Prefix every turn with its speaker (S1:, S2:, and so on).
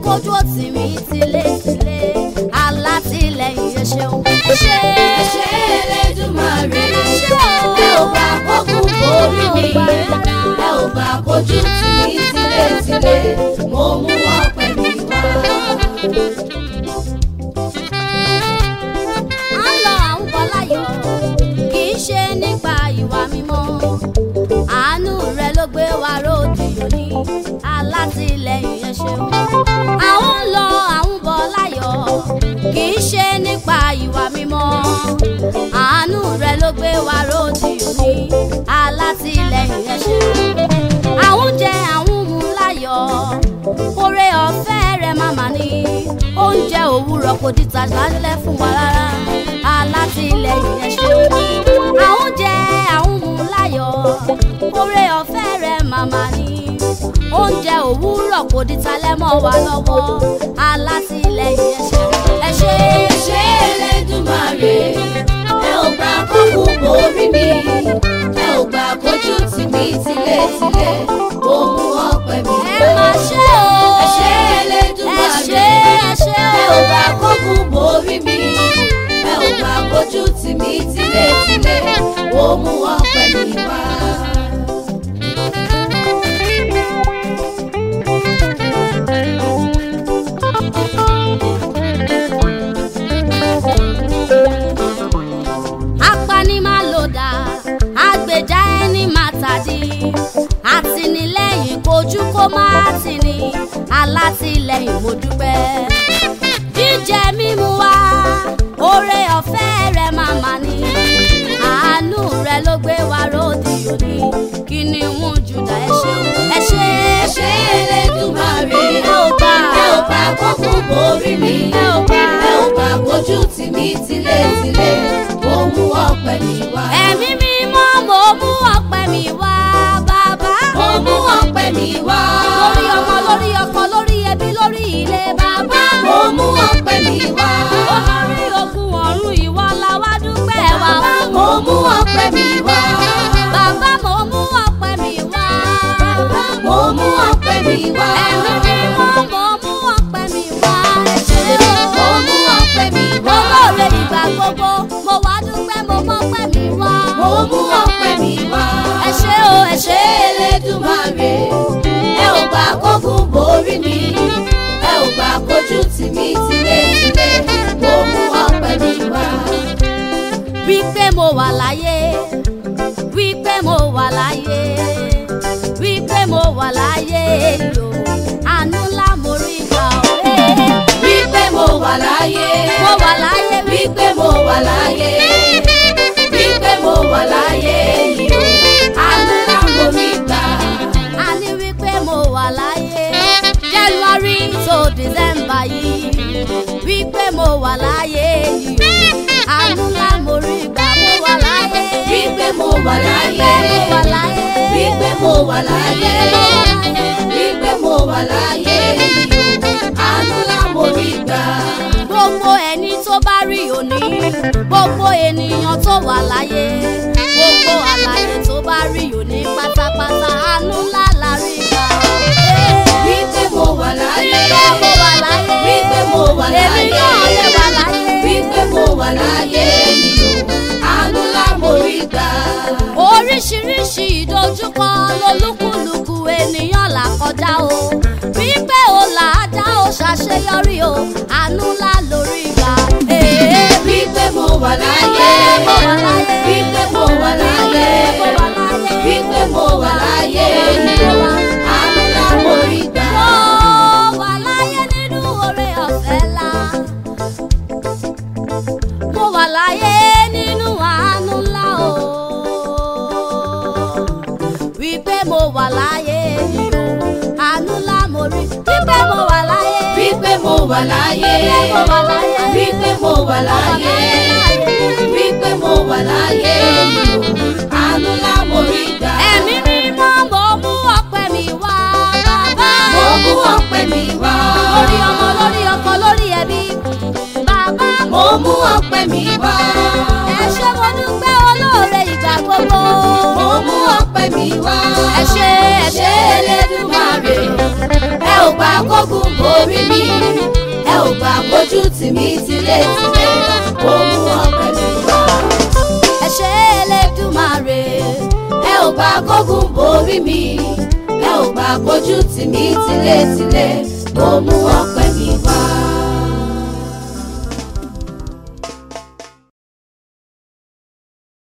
S1: kójú òtì mi tilétilé alátìlẹyìn ẹ ṣeun ẹ ṣe
S2: ẹ ṣé Elédùmarè
S1: ẹ ṣe o
S2: ẹ ò gbà kókun borí mi ẹ ò gbà kójú tì mí tilétilé mo mú ọpẹ́ mi wá.
S1: à ń lọ àwọn bọ́láyọ̀ kì í ṣe nípa ìwà mímọ́ àánú rẹ ló gbé wa ròdì òní alátìlẹyìn ẹ ṣeun àwọn ń lọ àwọn bọ́láyọ̀ kì í ṣe nípa ìwà mímọ́ àánú rẹ ló gbé wa ròdì òní alátìlẹyìn ẹ ṣeun àwọn jẹ àwọn mú láyọ̀ oore ọ̀fẹ́ rẹ màmá ní oúnjẹ òwúrọ̀ kò di tàjálẹ̀ fún wa rárá alátìlẹyìn ẹ ṣeun àwọn jẹ àwọn mú láyọ̀ oore ọ̀fẹ́ rẹ màmá ní oúnjẹ òwúrọ̀ kò di talẹ́ mọ́ wa lọ́wọ́ alátìlẹyìn ẹ ṣeun ẹ ṣe
S2: ẹ ṣé Elédùmarè ẹ ò gbà kókun borí mi ẹ ò gbà kójú tì mí tilétilé mo mú ọpẹ́ mi
S1: ẹ
S2: wá.
S1: máa ṣe o
S2: ẹ ṣé
S1: ẹ
S2: Elédùmarè
S1: ṣe ẹ ṣe
S2: ẹ
S1: o
S2: ò gbà kókun borí mi ẹ ò gbà kójú tì mí tilétilé mo mú ọpẹ́ mi wá.
S1: apani máa lò dá agbèjà ẹni máa tàdí àtìlẹ́yìn kojú kó má tì ní alátìlẹ́yìn mo dúpẹ́ jíjẹ mímu wá oore ọ̀fẹ́ rẹ máa mà ní àánú rẹ ló gbé wa ròdì òní kí ni wọn jùdá ẹ ṣeun ẹ ṣe
S2: ẹ ṣé Elédùmarè
S1: ẹ ò gbà
S2: ẹ ò gbà kókun borí mi
S1: ẹ ò gbà
S2: ẹ ò gbà kójú tì mí tilétilé mo mú ọpẹ́ mi wá.
S1: ẹ̀mí mímọ́ mo mú ọpẹ́ mi wá bàbá.
S2: mo mú ọpẹ́ mi wá.
S1: lórí ọmọ lórí ọkọ lórí ẹbí lórí ilé bàbá.
S2: mo mú ọpẹ́ mi wá.
S1: olórí ogun ọ̀run ìwọ la wá dúpẹ́ wá fún.
S2: mo mú ọpẹ́ mi wá.
S1: bàbá mo mú ọpẹ́ mi wá.
S2: mo mú ọpẹ́ mi wá.
S1: ẹ̀mí mímọ́ mo mú ọpẹ́ mi wá. ẹ ṣé
S2: mo
S1: o.
S2: mú ọpẹ́ mi wá.
S1: olóore ìgbà gbogbo mo wá dúpẹ́ mo mọ́pẹ́ mi wá.
S2: mo mú ọpẹ́ mi wá.
S1: ẹ ṣé o ẹ ṣé
S2: Elédùmarè ẹ ò gbà kókun borí mi ẹ ò gbà kójú tì mí tilétilé mo mú ọpẹ́ mi wá.
S1: wípé mo wà láyé wípé mo wà láyé wípé mo wà láyé yo àánú ńlá mo rí gbà ó
S2: wípé mo wà láyé.
S1: mo wà láyé
S2: wípé mo wà láyé. wípé mo wà láyé yìí o. àánú ńlá mo rí gbà.
S1: a ní wípé mo wà láyé January to December yìí wípé mo wà láyé yìí o àánú ńlá mo rí gbà mo wà láyé
S2: wípé mo wà láyé.
S1: mo wà láyé
S2: wípé mo wà láyé. wípé mo wà láyé yìí o. àánú ńlá mo rí gbà.
S1: gbogbo ẹni tó bá rí òní gbogbo ènìyàn tó wà láyé gbogbo àlàyé tó bá rí òní pátápátá àánú ńlá la rí gbà ó.
S2: wípé mo wà láyé.
S1: Wípé mo wà láyé.
S2: wípé mo wà láyé.
S1: Èmi náà lè wà láyé.
S2: wípé mo wà láyé yìí o. àánú ńlá mo rí gbà.
S1: oríṣiríṣi ìdojúkọ lolúkúlùkù ènìyàn là kọjá o wípé o là á dá o ṣàṣeyọrí o àánú ńlá lórí gbà. Ee,
S2: wípé mo wà láyé.
S1: mo wà láyé.
S2: wípé mo wà láyé.
S1: mo wà láyé.
S2: wípé mo wà láyé yìí o. àánú ńlá mo rí gbà.
S1: Mo wà láyé nínú oore ọ̀fẹ́ ńlá. Mo wà láyé nínú àánú ńlá o. Wípé mo wà láyé yìí o. Àánú ńlá mo rí. Wípé mo wà láyé.
S2: wípé mo wà láyé.
S1: Wípé mo wà láyé.
S2: wípé mo wà láyé. wípé mo wà láyé yìí o. àánú ńlá mo rí gbà.
S1: Ẹ̀mí mímọ́ mo mú ọpẹ́ mi wá bàbá.
S2: mo mú ọpẹ́ mi wá.
S1: Lórí ọmọ lórí ọkọ lórí ẹbí. Bàbá
S2: mo mú ọpẹ́ mi wá.
S1: ẹ ṣé mo dúpẹ́ olóore ìgbà gbogbo.
S2: mo mú ọpẹ́ mi wá.
S1: ẹ ṣé ẹ
S2: ṣé
S1: ṣé
S2: Elédùmarè ẹ ò gbà kókun borí mi gbà kójú tì mí tilétilé mo mú ọpẹ́ mi wá.
S1: ẹ ṣé Elédùmarè
S2: ẹ ò gbà kógun borí mi ẹ ò gbà kójú tì mí tilétilé mo mú ọpẹ́